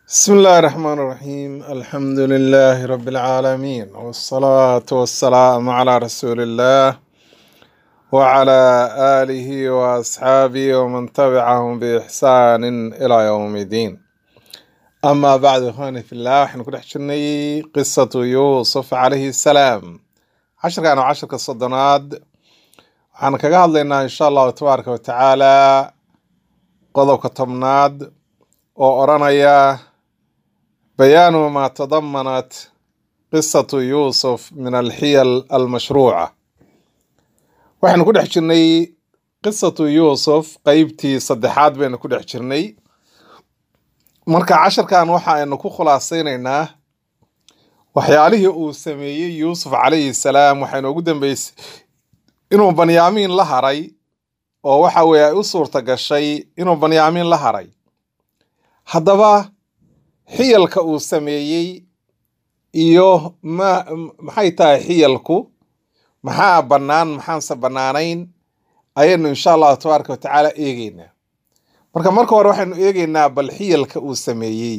بسم الله الرحمن الرحيم الحمد لله رب العالمين والصلاة والسلام على رسول الله وعلى آله وأصحابه ومن تبعهم بإحسان إلى يوم الدين أما بعد إخواني في الله احنا كنا حشرني قصة يوسف عليه السلام عشر كانوا عشر كالصدنات waxaan kaga hadlaynaa insha allahu tabaaraka wa tacaala qodobka tobnaad oo odhanaya bayaanu maa tadamanat qisatu yuusuf min alxiyal almashruuca waxaynu ku dhex jirnay qisatu yuusuf qeybtii saddexaad baynu ku dhex jirnay marka casharkan waxa aynu ku khulaasaynaynaa waxyaalihii uu sameeyey yuusuf calayhi salaam waxaa inoogu dambeysay inuu banyaamiin la haray oo waxa weeye ay u suurta gashay inuu banyaamiin la haray haddaba xiyalka uu sameeyey iyo ma maxay tahay xiyalku maxaa bannaan maxaanse bannaanayn ayaynu insha allahu tabaaraka wa tacaala eegeynaa marka marka hore waxaynu eegeynaa bal xiyalka uu sameeyey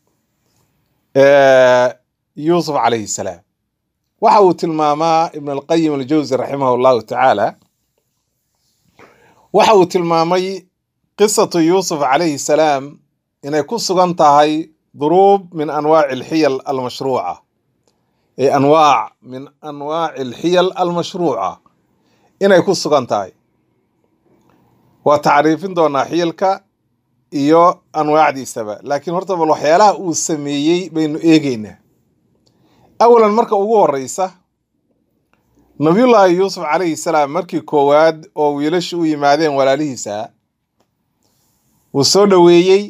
yuusuf calayhi salaam waxa uu tilmaamaa ibn alqayim aljawsi raximah allahu tacaala waxa uu tilmaamay qisatu yuusuf calayhi salaam inay ku sugan tahay duruub min anwaaci alxiyal almashruuca ee anwaac min anwaaci alxiyal almashruuca inay ku sugan tahay waa tacriifin doonaa xiyalka iyo anwaacdiisaba laakiin horta bal waxyaalaha uu sameeyey baynu eegeynaa awalan marka ugu horeysa nabiyullaahi yuusuf calayhi salaam markii koowaad oo wiilasha u yimaadeen walaalihiisa wuu soo dhoweeyey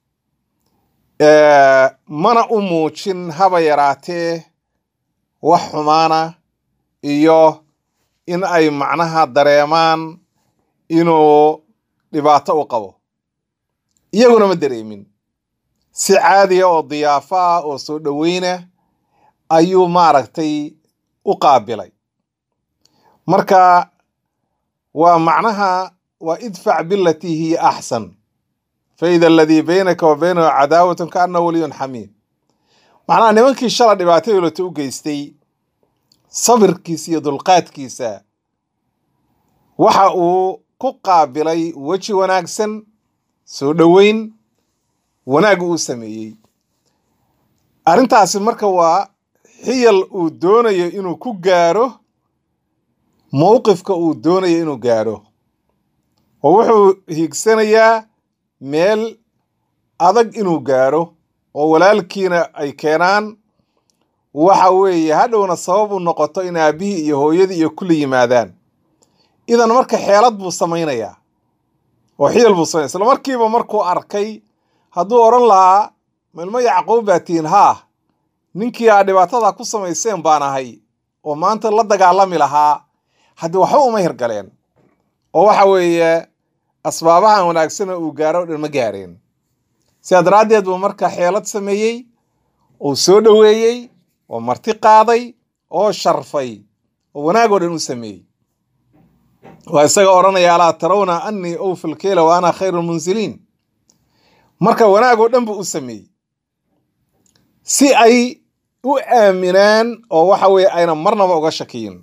mana u muujin haba yaraatee wax xumaana iyo in ay macnaha dareemaan inuu dhibaato u qabo iyaguna ma dareemin si caadiya oo diyaafo ah oo soo dhoweyna ayuu maaragtay u qaabilay marka waa macnaha waa idfac bilatii hiya axsan faida aladii baynaka wa baynahu cadaawatun kaana waliyun xamiim macnaha nimankii shala dhibaatadolata u geystay sabirkiisa iyo dulqaadkiisa waxa uu ku qaabilay weji wanaagsan soo dhoweyn wanaag uu sameeyey arrintaasi marka waa xiyal uu doonayo inuu ku gaaro mowqifka uu doonayo inuu gaaro oo wuxuu hiigsanayaa meel adag inuu gaaro oo walaalkiina ay keenaan waxa weeye hadhowna sabab u noqoto in aabbihii iyo hooyadii iyo kulli yimaadaan idan marka xeelad buu samaynayaa oo xiyal buu samaynaya isla markiiba markuu arkay hadduu odhan lahaa milmo yacquub baa tihiin haa ninkii aa dhibaatada ku samayseen baan ahay oo maanta la dagaalami lahaa haddii waxba uma hirgaleen oo waxa weeye asbaabahan wanaagsana uu gaaro o dhan ma gaareen sidaa daraaddeed buu marka xeelad sameeyey uu soo dhoweeyey oo marti qaaday oo sharfay oo wanaag oo dhan u sameeyey waa isaga odhanaya alaa tarawna annii awfi lkeyla wa ana khayru lmunsiliin marka wanaag oo dhan buu u sameeyey si ay u aaminaan oo waxa weeye ayna marnaba uga shakiyin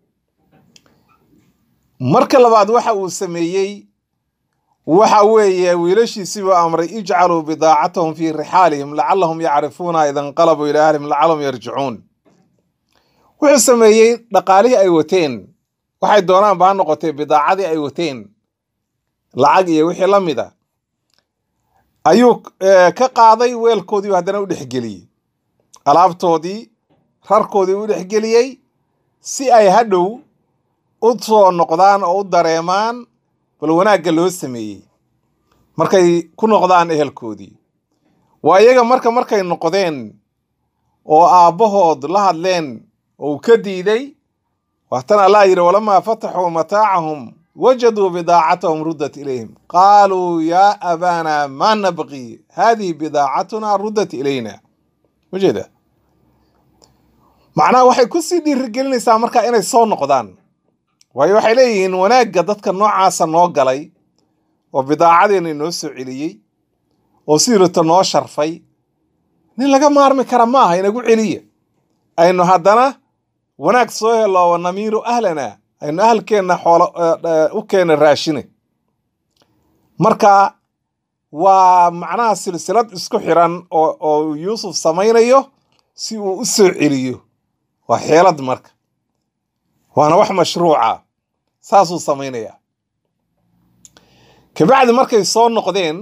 marka labaad waxa uu sameeyey waxa weeye wiilashiisiibuu amray ijcaluu bidaacatahum fii rixaalihim lacalahum yacrifuuna ida inqalabuu ilaa ahlihim lacalahum yarjicuun wuxuu sameeyey dhaqaalihii ay wateen waxay doonaan ba ha noqotay bidaacadii ay wateen lacag iyo wixii la mid a ayuu ka qaaday weelkoodiiu haddana u dhexgeliyey alaabtoodii rarkoodii u dhexgeliyey si ay hadhow u soo noqdaan oo u dareemaan bal wanaagga loo sameeyey markay ku noqdaan ehelkoodii waa iyaga marka markay noqdeen oo aabbahood la hadleen oo uu ka diiday waatan allah yidhi walamaa fataxuu mataacahum wajaduu bidaacatahum ruddat ilayhim qaaluu yaa abaana maa nabqi haadihi bidaacatuna ruddat ilayna ujeeda macnaha waxay kusii dhiirigelinaysaa markaa inay soo noqdaan waayo waxay leeyihiin wanaagga dadka noocaasa noo galay oo bidaacadeenna inoo soo celiyey oo siirata noo sharfay nin laga maarmi kara ma aha inagu celiya aynu haddana wanaag soo helo wa namiiru ahlana aynu ahalkeenna xoolo u keena raashine marka waa macnaha silsilad isku xiran oo oo yuusuf samaynayo si uu u soo celiyo waa xeelad marka waana wax mashruuca saasuu samaynayaa kabacdi markay soo noqdeen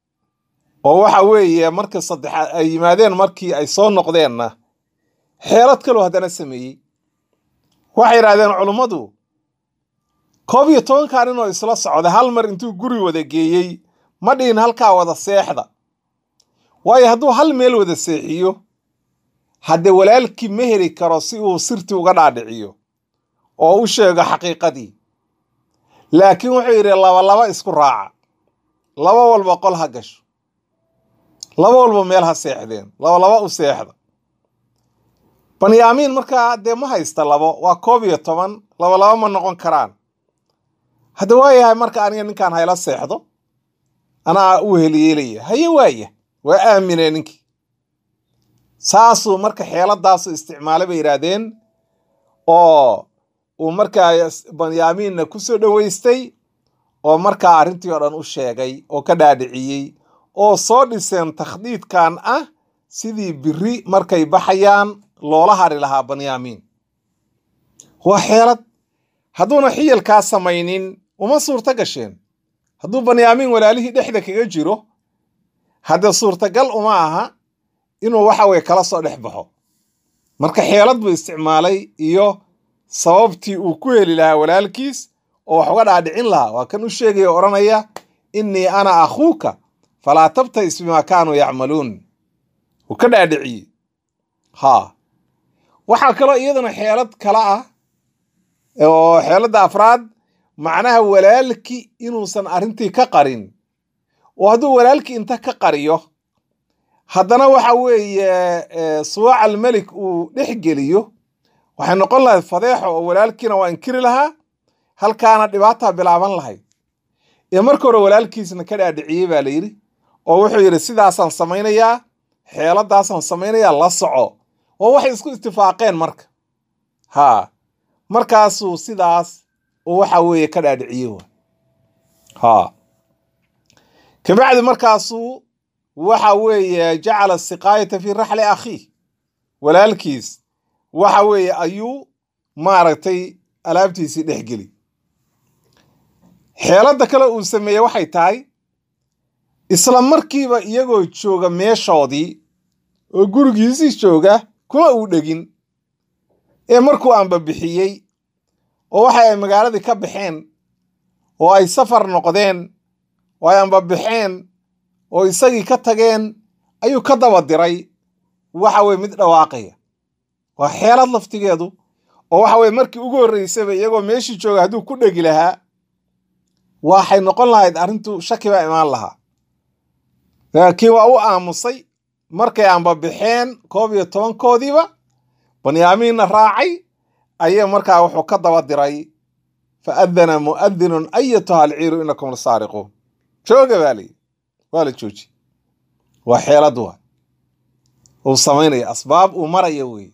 oo waxa weeye markii saddexaad ay yimaadeen markii ay soo noqdeenna xeelad kaloo haddana sameeyey waxay yidhahdeen culummadu koob iyo tobankaa nin oo isla socda hal mar intuu guri wada geeyey ma dhihin halkaa wada seexda waayo hadduu hal meel wada seexiyo haddee walaalkii ma heli karo si uu sirtii uga dhaadhiciyo oo u sheego xaqiiqadii laakiin wuxuu yidhi labalaba isku raaca laba walba qol ha gasho laba walba meel ha seexdeen labalaba u seexda banyaamiin markaa dee ma haysta labo waa koob iyo toban labalaba ma noqon karaan hadda waayahay marka aniga ninkaan hayla seexdo anaa u heliyeelaya haye waaya waa aamine ninkii saasuu marka xeeladaasu isticmaalay bay yidhaahdeen oo uu markaa banyaamiinna ku soo dhoweystay oo markaa arrintii oo dhan u sheegay oo ka dhaadhiciyey oo soo dhiseen takhdiidkan ah sidii biri markay baxayaan loola hari lahaa banyaamiin waa xeelad hadduuna xiyalkaa samaynin uma suurto gasheen hadduu banyaamiin walaalihii dhexda kaga jiro haddee suurtagal uma aha inuu waxa weye kala soo dhex baxo marka xeelad buu isticmaalay iyo sababtii uu ku heli lahaa walaalkiis oo wax uga dhaadhicin lahaa waa kan u sheegaya o odhanaya innii ana akhuuka falaa tabtais bimaa kaanuu yacmaluun uu ka dhaadhiciyey haa waxaa kaloo iyaduna xeelad kale ah oo xeeladda afraad macnaha walaalki inuusan arrintii ka qarin oo hadduu walaalkii inta ka qariyo haddana waxa weeye suwaac almelik uu dhex geliyo waxay noqon lahayd fadeexo oo walaalkiina waa inkiri lahaa halkaana dhibaataa bilaaban lahayd ee marka hore walaalkiisna ka dhaadhiciyey baa la yidhi oo wuxuu yidhi sidaasaan samaynayaa xeeladaasaan samaynayaa la soco oo waxay isku istifaaqeen marka haa markaasuu sidaas uu waxa weeye ka dhaadhiciyey wa haa kabacdi markaasuu waxa weeye jacala siqaayata fi raxli akhiih walaalkiis waxa weeye ayuu maaragtay alaabtiisii dhex geli xeeladda kale uu sameeyey waxay tahay isla markiiba iyagoo jooga meeshoodii oo gurigiisii jooga kuma uu dhegin ee markuu aanbabixiyey oo waxa ay magaaladii ka baxeen oo ay safar noqdeen oo ay anbabixeen oo isagii ka tageen ayuu ka daba diray waxa weye mid dhawaaqaya waa xeelad laftigeedu oo waxa weye markii ugu horreysaba iyagoo meeshii jooga hadduu ku dhegi lahaa waxay noqon lahayd arrintu shaki baa imaan lahaa laakiin waa u aamusay markay aanbabixeen koob iyo tobankoodiiba banyaamiinna raacay ayay markaa wuxuu ka daba diray fa adana mu'adinun ayatuha alciiru inakum lasaariquun jooga baa layidhi waa la jooji waa xeelad waa uu samaynaya asbaab uu maraya weeye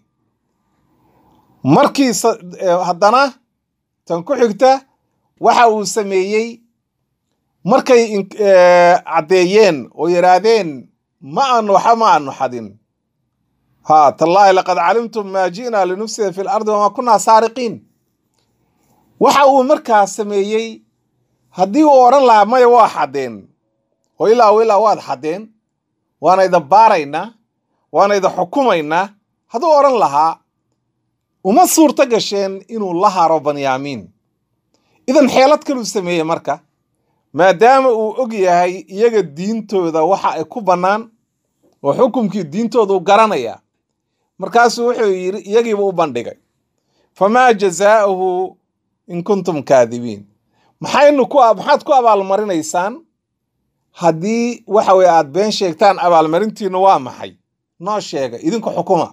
markii haddana tan ku xigta waxa uu sameeyey markay caddeeyeen oo yidhaahdeen ma aanu waxa ma aanu xadin ha tallaahi laqad calimtum maa ji'naa linufsida fi lardi wamaa kunaa saariqiin waxa uu markaa sameeyey haddii uu odhan lahaa maya waa xaddeen oo ilaa o ilaa waad xaddeen waana ida baaraynaa waana ida xukumaynaa hadduu odhan lahaa uma suurto gasheen inuu la haro banyaamiin idan xeelad kaluu sameeyey marka maadaama uu og yahay iyaga diintooda waxa ay ku bannaan oo xukumkii diintoodu garanaya markaasuu wuxuu yidhi iyagiiba u bandhigay famaa jazaa'uhu in kuntum kaadibiin maxaynu ku maxaad ku abaalmarinaysaan haddii waxa weye aad been sheegtaan abaalmarintiinu waa maxay noo sheega idinku xukuma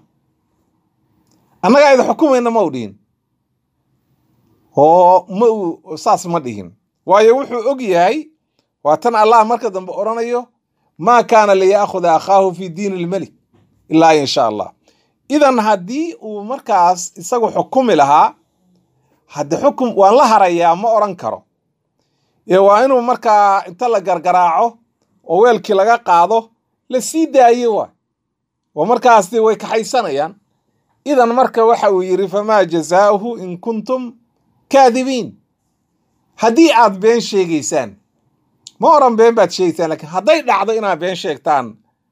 annagaa idin xukumayna ma u dhihin oo ma uu saas ma dhihin waayo wuxuu og yahay waa tan allah marka dambe odhanayo maa kaana liya'khuda akhaahu fi diini ilmelik ilaa insha allah idan haddii uu markaas isagu xukumi lahaa hadde xukum waan la harayaa ma odhan karo ee waa inuu markaa inta la gargaraaco oo weelkii laga qaado la sii daayo waay oo markaas dee way kaxaysanayaan idan marka waxa uu yidhi famaa jazaauhu in kuntum kaadibiin haddii aad been sheegaysaan ma oran been baad sheegaysaan lakiin hadday dhacdo inaad been sheegtaan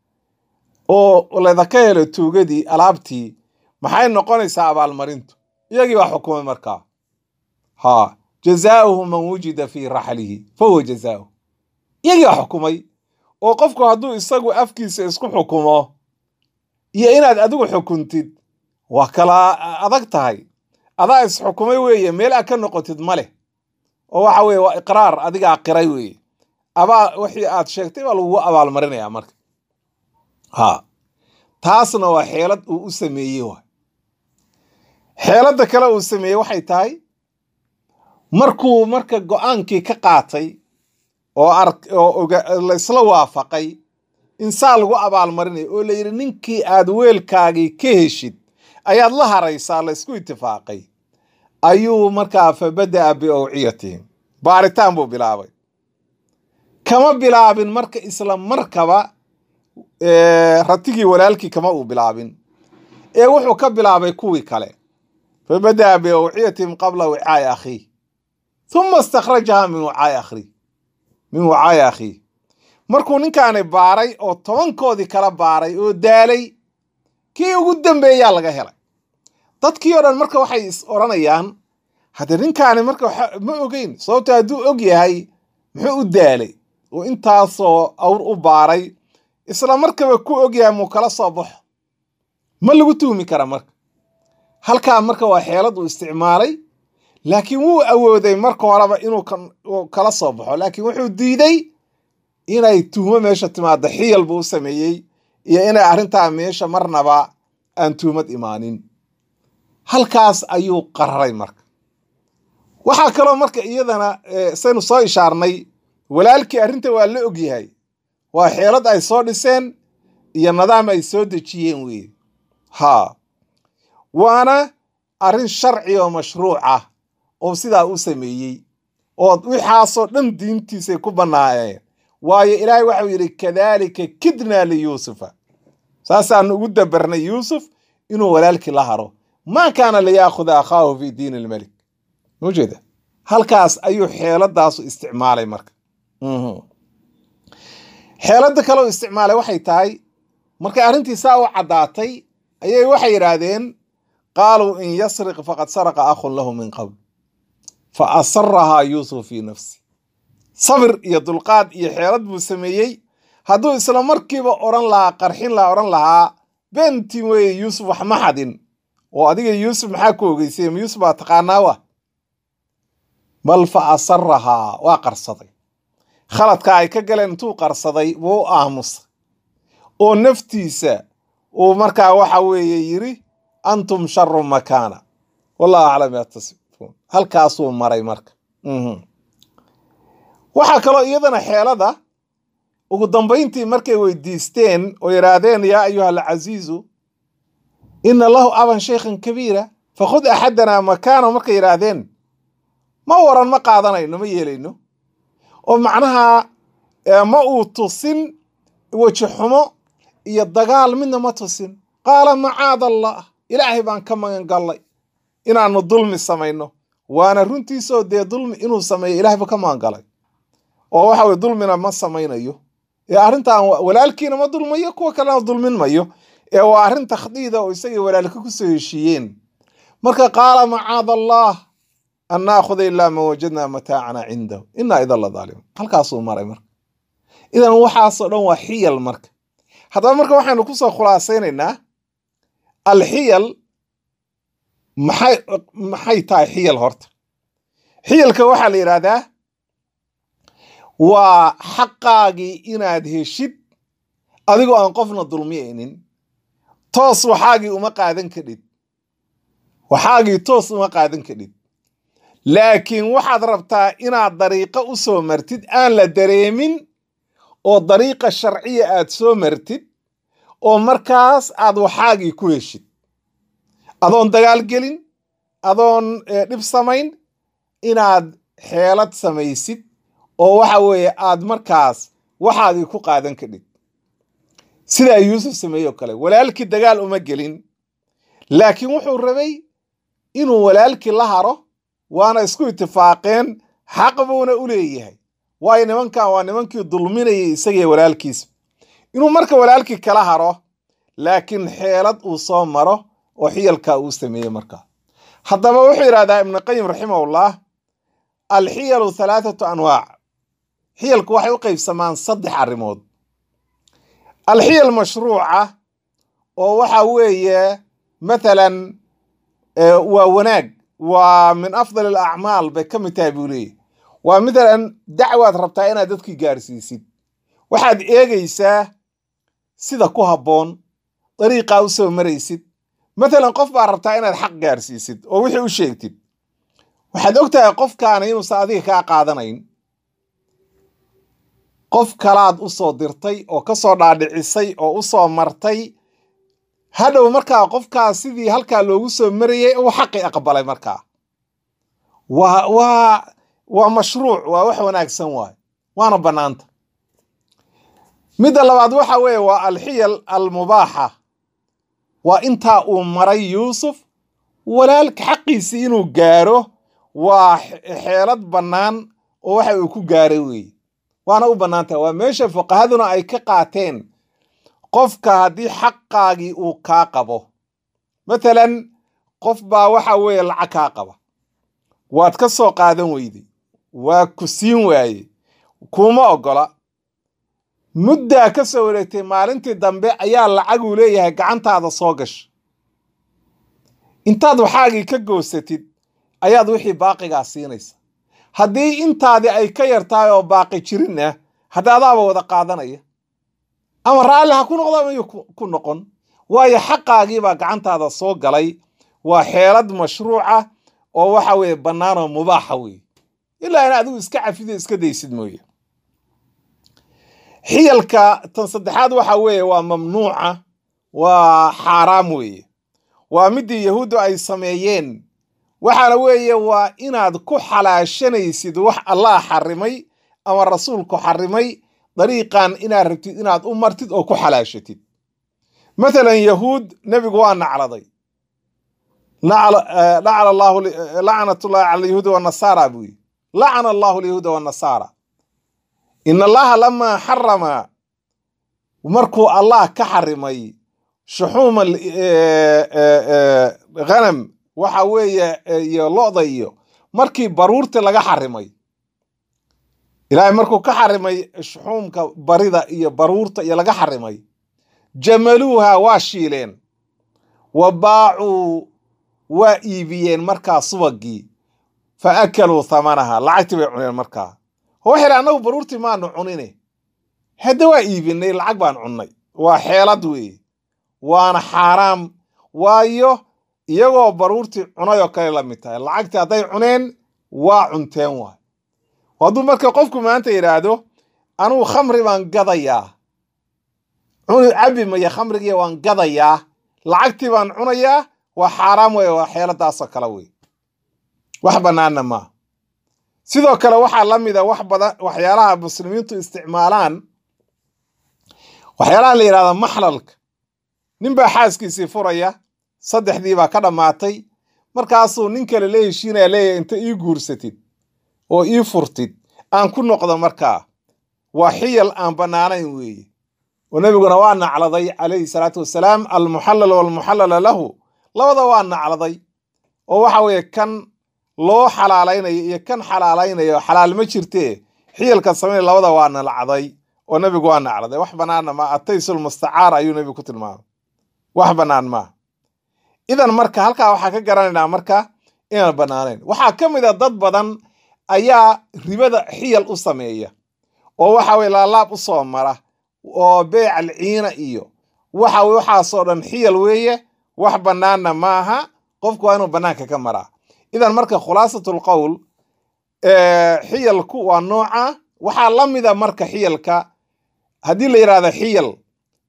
oo ledaka helo tuugadii alaabtii maxay noqonaysaa abaalmarintu iyagii baa xukumay markaa ha jazaauhu man wujida fii raxlihi fahuwa jazaauhu iyagii baa xukumay oo qofku hadduu isagu afkiisa isku xukumo iyo inaad adigu xukuntid waa kala adag tahay adaa isxukumay weeye meel aad ka noqotid ma leh oo waxa weye waa iqraar adigaa qiray weeye abaa wixii aad sheegtay baa lagugu abaalmarinayaa marka ha taasna waa xeelad uu u sameeyey waay xeeladda kale uu sameeyey waxay tahay markuu marka go-aankii ka qaatay oo oo laysla waafaqay in saa lagu abaalmarinayo oo la yidhi ninkii aad weelkaagii ka heshid ayaad la haraysaa laysku itifaaqay ayuu markaa fa bada'a biawciyatihim baaritaan buu bilaabay kama bilaabin marka isla markaba ratigii walaalkii kama uu bilaabin ee wuxuu ka bilaabay kuwii kale fa bada'a biawciyatihim qabla wicaai akhiih huma istakhrajaha min wicaai akhriih min wicaai akhiih markuu ninkaani baaray oo tobankoodii kala baaray oo daalay kii ugu dambeeyaa laga helay dadkii oo dhan marka waxay is odhanayaan haddee ninkaani marka ma ogeyn sababto hadduu og yahay muxuu u daalay oo intaasoo awr u baaray isla markaba ku og yahay muu kala soo baxo ma lagu tuhmi kara marka halkaa marka waa xeelad uu isticmaalay laakiin wuu awooday marka horeba inuu kala soo baxo laakiin wuxuu diiday inay tuhmo meesha timaado xiyal buu u sameeyey iyo inay arrintaa meesha marnaba aan tuhmad imaanin halkaas ayuu qararay marka waxaa kaloo marka iyadana saynu soo ishaarnay walaalkii arrinta waa la ogyahay waa xeelad ay soo dhiseen iyo nidaam ay soo dejiyeen weeye haa waana arrin sharci oo mashruuc ah oo sidaa u sameeyey oo wixaasoo dhan diintiisay ku bannaayeen waayo ilaahay waxau yidhi kadaalika kidnaa liyuusufa saasaan ugu dabarnay yuusuf inuu walaalkii la haro maa kaana liyaakuda akhaahu fi diin ilmelik maujeeda halkaas ayuu xeeladaasu isticmaalay marka xeeladda kaleo isticmaalay waxay tahay markay arrintii saa u caddaatay ayay waxay yidhaahdeen qaaluu in yasriq faqad saraqa akhun lahu min qabl fa asarahaa yuusuf fii nafsi sabir iyo dulqaad iyo xeelad buu sameeyey hadduu isla markiiba odhan lahaa qarxin lahaa odhan lahaa beentii weye yuusuf wax ma xadin oo adiga yuusuf maxaa ku ogeysay ma yuusuf baa taqaanaa wa bal fa asarahaa waa qarsaday khaladka ay ka galeen intuu qarsaday wuu u aamusay oo naftiisa uu markaa waxa weeye yidhi antum sharu makaana wallahu aclam yaa tasifuun halkaasuu maray marka waxaa kaloo iyadana xeelada ugu dambayntii markay weydiisteen oo yidhaahdeen yaa ayuha alcasiizu ina lahu aban shaykhan kabiira fakhud axadanaa makaana markay yidhaahdeen ma waran ma qaadanayno ma yeelayno oo macnaha ma uu tusin weji xumo iyo dagaal midna ma tusin qaala macaada allah ilaahay baan ka magan gallay inaanu dulmi samayno waana runtiisoo dee dulmi inuu sameeyo ilahay buu ka magan galay oo waxa weye dulmina ma samaynayo ee arrintan walaalkiina ma dulmayo kuwa kalena dulmin mayo ee waa arrin takhdiida oo isagii walaalka ku soo heshiiyeen marka qaala macaada allah an naakuda ilaa ma wajadnaa mataacana cindahu inaa idan la daalimun halkaasuu maray marka idan waxaasoo dhan waa xiyal marka haddaba marka waxaynu kusoo khulaasaynaynaa alxiyal maxay maxay tahay xiyal horta xiyalka waxaa la yidhaahdaa waa xaqaagii inaad heshid adigoo aan qofna dulmiyaynin toos waxaagii uma qaadan kadhid waxaagii toos uma qaadan kadhid laakiin waxaad rabtaa inaad dariiqo u soo martid aan la dareemin oo dariiqa sharciya aad soo martid oo markaas aad waxaagii ku heshid adoon dagaal gelin adoon dhib samayn inaad xeelad samaysid oo waxa weeye aad markaas waxaagii ku qaadan kadhid sidaa yuusuf sameeyoo kale walaalkii dagaal uma gelin laakiin wuxuu rabay inuu walaalkii la haro waana isku itifaaqeen xaq buuna u leeyahay waayo nimankan waa nimankii dulminayay isagii walaalkiisa inuu marka walaalkii kala haro laakiin xeelad uu soo maro oo xiyalkaa uu sameeyey markaa haddaba wuxuu yidhahdaa ibnuqayim raximahullah alxiyalu halaathatu anwaac xiyalku waxay u qaybsamaan saddex arrimood alxiyal mashruuca oo waxa weeye mathalan waa wanaag waa min afdal alacmaal bay ka mid tahay buu leeyahy waa mathalan dacwaad rabtaa inaad dadkii gaarsiisid waxaad eegaysaa sida ku habboon dariiqaa u soo maraysid mathalan qof baa rabtaa inaad xaq gaarsiisid oo wixii u sheegtid waxaad og tahay qofkaana inuusan adiga kaa qaadanayn qof kalaad u soo dirtay oo ka soo dhaadhicisay oo u soo martay hadhow markaa qofkaas sidii halkaa loogu soo marayay uu xaqi aqbalay markaa waa waa waa mashruuc waa wax wanaagsan waay waana bannaanta midda labaad waxa weeye waa alxiyal almubaaxa waa intaa uu maray yuusuf walaalka xaqiisii inuu gaaro waa xeelad bannaan oo waxa uu ku gaaray weeye waana u bannaantaha waa meesha fuqahaduna ay ka qaateen qofka haddii xaqaagii uu kaa qabo mathalan qof baa waxa weeye lacag kaa qaba waad ka soo qaadan weyday waa ku siin waaye kuma oggola muddaa ka soo wareegtay maalintii dambe ayaa lacaguu leeyahay gacantaada soo gasha intaad waxaagii ka goosatid ayaad wixii baaqigaa siinaysa haddii intaadii ay ka yartahay oo baaqi jirin ah hadda adaaba wada qaadanaya ama raalli ha ku noqdo ama yu ku noqon waayo xaqaagiibaa gacantaada soo galay waa xeelad mashruuca oo waxa weeye bannaan oo mubaaxa weeye ilaa in adigu iska cafido iska daysid mooye xiyalka tan saddexaad waxa weeye waa mamnuuca waa xaaraam weeye waa midii yahuuddu ay sameeyeen waxaana weeye waa inaad ku xalaashanaysid wax allah xarimay ama rasuulku xarimay dariiqan inaad rabtid inaad u martid oo ku xalaashatid mathalan yahuud nebigu waa nacladay lacnatullahi cala alyahuudi wanasaara buu yidhi lacana allahu alyahuuda wanasaara in allaha lamaa xarama markuu allah ka xarimay shuxuuma ghanam waxa weeye iyo lo'da iyo markii baruurta laga xarimay ilaahay markuu ka xarimay shuxuumka barida iyo baruurta iyo laga xarimay jamaluuha waa shiileen wa baacuu waa iibiyeen markaa subagii fa akaluu thamanaha lacagtii bay cuneen markaa waxay annagu baruurtii maanu cunine hadda waa iibinay lacag baan cunnay waa xeelad weeye waana xaaraam waayo iyagoo baruurtii cunay oo kale la mid tahay lacagtii hadday cuneen waa cunteen waay hadduu marka qofku maanta yidhaahdo anugu khamri baan gadayaa cabi maya khamrigiya waan gadayaa lacagtii baan cunayaa waa xaaraam weeye waa xeeladaasoo kale wey wax bannaanna maaha sidoo kale waxaa la mida wax badan waxyaalaha muslimiintu isticmaalaan waxyaalaha la yidhahda maxlalka ninbaa xaaskiisii furaya saddexdii baa ka dhammaatay markaasuu nin kale la heshiinaya leeyahay inta ii guursatid oo ii furtid aan ku noqdo markaa waa xiyal aan bannaanayn weeye oo nebiguna waa nacladay calayhi salaatu wasalaam almuxallal walmuxallala lahu labada waa nacladay oo waxa weeye kan loo xalaalaynayo iyo kan xalaalaynayo xalaal ma jirtee xiyalka samayn labada waa nalacday oo nebigu waa nacladay wax bannaanna ma ataysul mustacaar ayuu nebigu ku tilmaamay wax bannaan maaha idan marka halkaa waxaa ka garanaynaa marka inaan bannaanayn waxaa ka mid a dad badan ayaa ribada xiyal u sameeya oo waxa weye laalaab u soo mara oo beec alciina iyo waxa waxaasoo dhan xiyal weeye wax bannaanna maaha qofku waa inuu bannaanka ka maraa idan marka khulaasatul qowl xiyalku waa nooca waxaa la mida marka xiyalka haddii la yidhahdo xiyal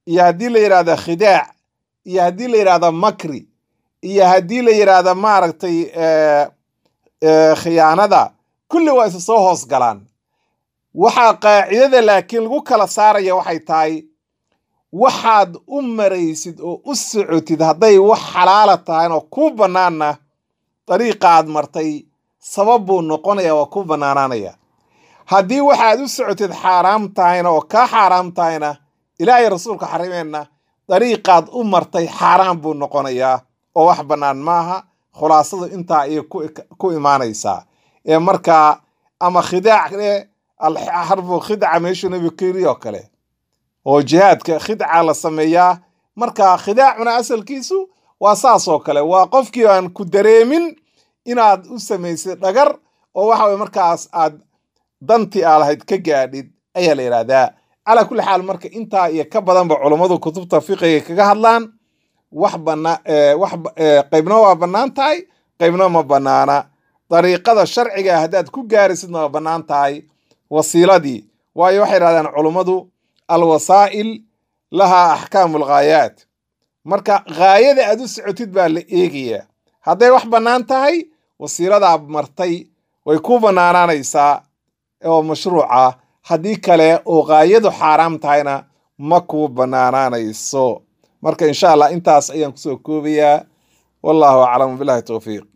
iyo haddii la yidhahdo khidaac iyo haddii la yidhahdo makri iyo haddii la yidhaahdo maaragtay khiyaanada kulli waa isa soo hoos galaan waxaa qaacidada laakiin lagu kala saaraya waxay tahay waxaad u maraysid oo u socotid hadday wax xalaala tahayn oo kuu bannaanna dariiqaad martay sabab buu noqonaya waa ku bannaanaanaya haddii waxaad u socotid xaaraam tahayna oo kaa xaaraam tahayna ilaahay rasuulka xarimeenna dariiqaad u martay xaaraan buu noqonayaa oo wax bannaan maaha khulaasadu intaa ayay ku imaanaysaa ee markaa ama khidaac e alxarbu khidca meeshuu nebigu ka yiri oo kale oo jihaadka khidca la sameeyaa marka khidaacuna asalkiisu waa saas oo kale waa qofkii aan ku dareemin inaad u samaysid dhagar oo waxa weye markaas aad dantii aa lahayd ka gaadhid ayaa la yidhahdaa calaa kulli xaal marka intaa iyo ka badanba culummadu kutubta fiqiga kaga hadlaan wax bana wax qaybna waa bannaan tahay qaybna ma bannaana dariiqada sharciga haddaad ku gaarisidna waa bannaan tahay wasiiladii waayo waxay yidhahdaan culummadu alwasaa'il lahaa axkaamu alghaayaat marka ghaayada aad u socotid baa la eegayaa hadday wax bannaan tahay wasiiladaa martay way ku bannaanaanaysaa oo mashruuca haddii kale oo ghaayadu xaaraam tahayna ma kuu bannaanaanayso marka insha allah intaas ayaan kusoo koobayaa wallahu aclam bilahi towfiiq